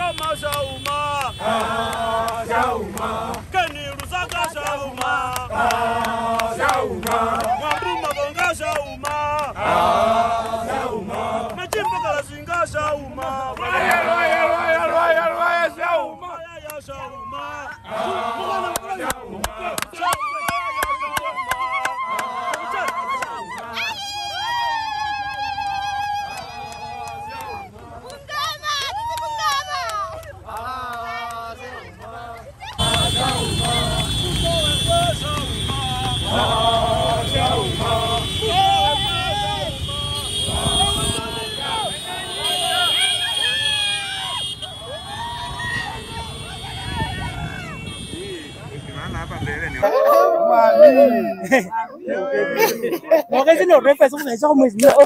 Ngoma Shauma. Keni Lusaka Shauma. Mwambu Mabonga Shauma. Machimbo Kalasinga Shauma. Rwaya ya Shauma. Mwana mkula Bungama, sisi Bungama. Một cái xin lỗi đấy phải không phải do mình nữa.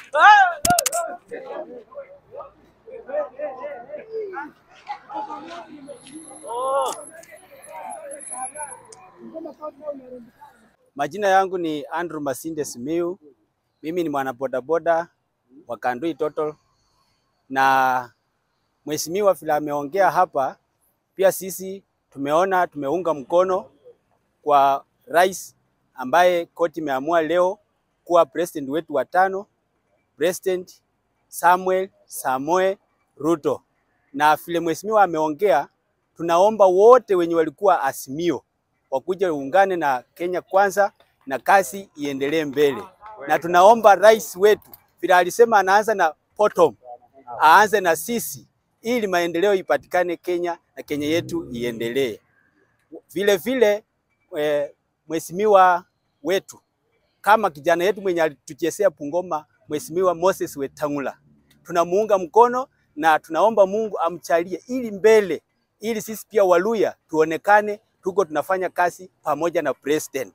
Majina yangu ni Andrew Masinde Simiu. Mimi ni mwanabodaboda wa Kandui Total, na mheshimiwa vile ameongea hapa, pia sisi tumeona tumeunga mkono kwa rais ambaye koti imeamua leo kuwa president wetu wa tano, President Samuel Samoe Ruto. Na vile mheshimiwa ameongea, tunaomba wote wenye walikuwa Azimio wakuja uungane na Kenya Kwanza na kazi iendelee mbele, na tunaomba rais wetu vile alisema anaanza na bottom, aanze na sisi ili maendeleo ipatikane Kenya na Kenya yetu iendelee. Vile vile eh, mheshimiwa wetu kama kijana yetu mwenye alituchezea Bungoma, mheshimiwa Moses Wetangula, tunamuunga mkono na tunaomba Mungu amchalie ili mbele, ili sisi pia Waluya tuonekane tuko tunafanya kazi pamoja na president.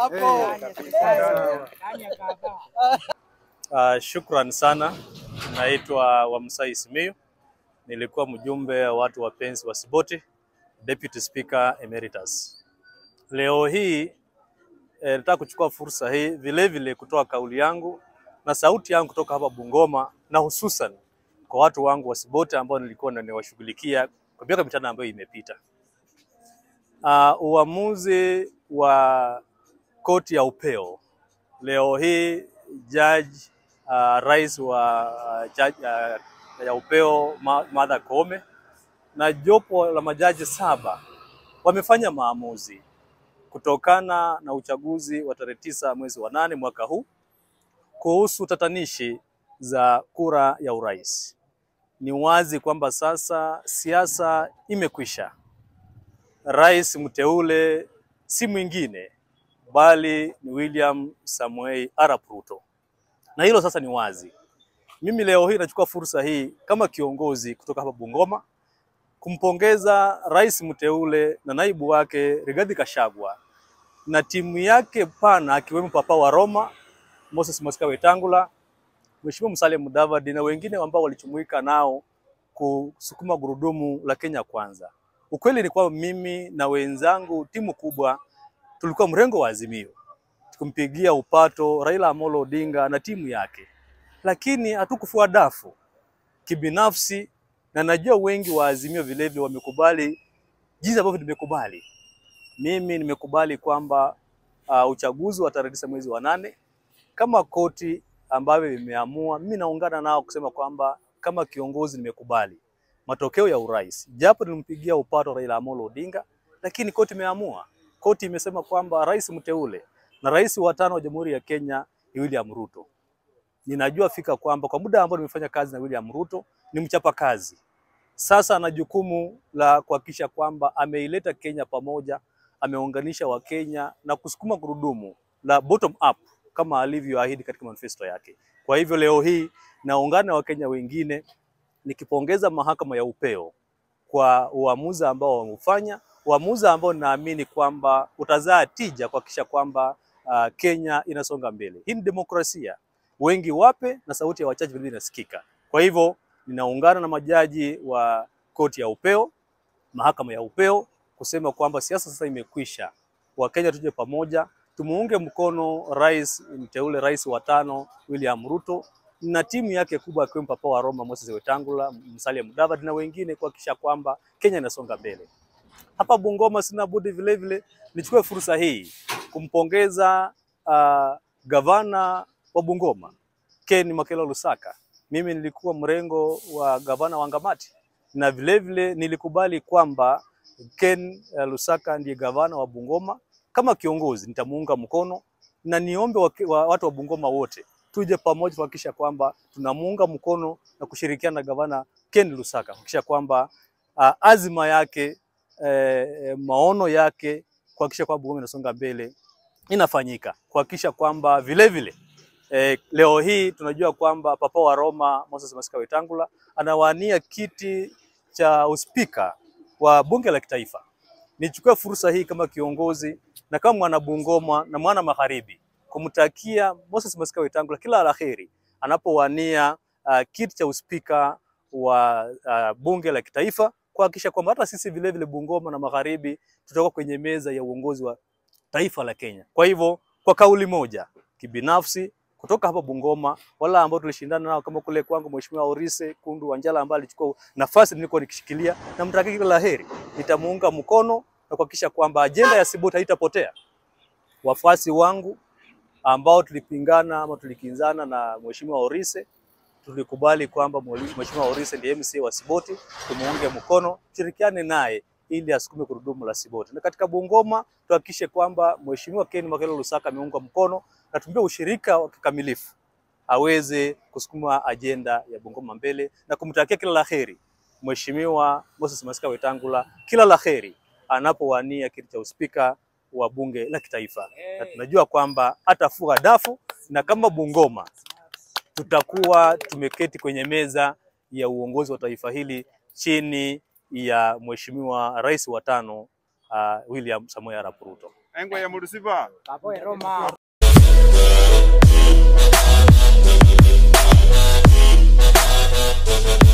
Uh, shukran sana. Naitwa Wamsai Simiyu, nilikuwa mjumbe wa watu wapenzi wa Siboti, Deputy Speaker Emeritus. Leo hii eh, nataka kuchukua fursa hii vile vile kutoa kauli yangu na sauti yangu kutoka hapa Bungoma na hususan kwa watu wangu wa Siboti ambao nilikuwa ninawashughulikia kwa miaka mitano ambayo imepita. Uh, uamuzi wa koti ya upeo leo hii jaji uh, rais wa uh, jaji, uh, ya upeo Ma- Martha Koome na jopo la majaji saba wamefanya maamuzi kutokana na uchaguzi wa tarehe tisa mwezi wa nane mwaka huu kuhusu tatanishi za kura ya urais. Ni wazi kwamba sasa siasa imekwisha. Rais mteule si mwingine bali ni William Samuel Arap Ruto, na hilo sasa ni wazi. Mimi leo hii nachukua fursa hii kama kiongozi kutoka hapa Bungoma kumpongeza rais mteule na naibu wake Rigathi Gachagua na timu yake pana akiwemo Papa wa Roma, Moses Masika Wetangula, Mheshimiwa Musalia Mudavadi na wengine ambao walichumuika nao kusukuma gurudumu la Kenya Kwanza. Ukweli ni kwamba mimi na wenzangu timu kubwa tulikuwa mrengo wa Azimio tukumpigia upato Raila Amolo Odinga na timu yake, lakini hatukufua dafu kibinafsi, na najua wengi wa Azimio vilevile wamekubali jinsi ambavyo nimekubali. Mimi nimekubali kwamba uh, uchaguzi wa tarehe tisa mwezi wa nane kama koti ambavyo imeamua, mimi naungana nao kusema kwamba kama kiongozi nimekubali matokeo ya urais, japo nilimpigia upato Raila Amolo Odinga, lakini koti imeamua. Koti imesema kwamba rais mteule na rais wa tano wa Jamhuri ya Kenya ni William Ruto. Ninajua fika kwamba kwa muda ambao nimefanya kazi na William Ruto ni mchapa kazi. Sasa ana jukumu la kuhakikisha kwamba ameileta Kenya pamoja, ameunganisha Wakenya na kusukuma gurudumu la bottom up kama alivyoahidi katika manifesto yake. Kwa hivyo leo hii naungana na Wakenya wengine nikipongeza mahakama ya upeo kwa uamuzi ambao wameufanya, uamuzi ambao naamini kwamba utazaa tija kuhakikisha kwamba uh, Kenya inasonga mbele. Hii ni demokrasia, wengi wape na sauti ya wachache vile inasikika. Kwa hivyo ninaungana na majaji wa koti ya upeo, mahakama ya upeo kusema kwamba siasa sasa imekwisha. Wakenya tuje pamoja, tumuunge mkono rais mteule, rais wa tano William Ruto na timu yake kubwa akiwemo Papa wa Roma Moses Wetangula, Musalia Mudavadi na wengine kuhakikisha kwamba Kenya inasonga mbele. Hapa Bungoma sina budi vile vile nichukue fursa hii kumpongeza uh, gavana wa Bungoma Ken Makelo Lusaka. Mimi nilikuwa mrengo wa gavana wa Ngamati na vile vile nilikubali kwamba Ken uh, Lusaka ndiye gavana wa Bungoma. Kama kiongozi nitamuunga mkono na niombe wa, wa, watu wa Bungoma wote tuje pamoja kuhakikisha kwamba tunamuunga mkono na kushirikiana na gavana Ken Lusaka kuhakikisha kwamba uh, azima yake eh, maono yake kuhakikisha kwamba Bungoma inasonga mbele inafanyika, kuhakikisha kwamba vile vile eh, leo hii tunajua kwamba Papa wa Roma Moses Masika Wetangula anawania kiti cha uspika wa bunge la kitaifa. Nichukue fursa hii kama kiongozi na kama mwana Bungoma na mwana Magharibi kumtakia Moses Masika Wetangula kila la heri anapowania uh, kiti cha uspika wa uh, bunge la kitaifa kuhakikisha kwamba hata sisi vile vile Bungoma na Magharibi tutakuwa kwenye meza ya uongozi wa taifa la Kenya. Kwa hivyo, kwa kauli moja kibinafsi kutoka hapa Bungoma, wala ambao tulishindana nao kama kule kwangu Mheshimiwa Orise Kundu Wanjala ambaye alichukua nafasi nilikuwa nikishikilia, na mtakia kila la heri, nitamuunga mkono na kuhakikisha kwamba ajenda ya Sibot haitapotea. Wafuasi wangu ambao tulipingana ama tulikinzana na Mheshimiwa Orise tulikubali kwamba Mheshimiwa Orise ndiye MC wa Siboti, tumuunge mkono, tushirikiane naye ili asukume gurudumu la Siboti. Na katika Bungoma tuhakikishe kwamba Mheshimiwa Ken Makelo Lusaka ameunga mkono na tumpe ushirika wa kikamilifu aweze kusukuma ajenda ya Bungoma mbele na kumtakia kila la heri Mheshimiwa Moses Masika Wetangula, kila la heri anapowania kiti cha uspika wa bunge la kitaifa, na tunajua kwamba atafua dafu na kama Bungoma tutakuwa tumeketi kwenye meza ya uongozi wa taifa hili chini ya Mheshimiwa Rais wa tano uh, William Samoei Arap Ruto. Engwe ya Murusiba. Roma. Thank you.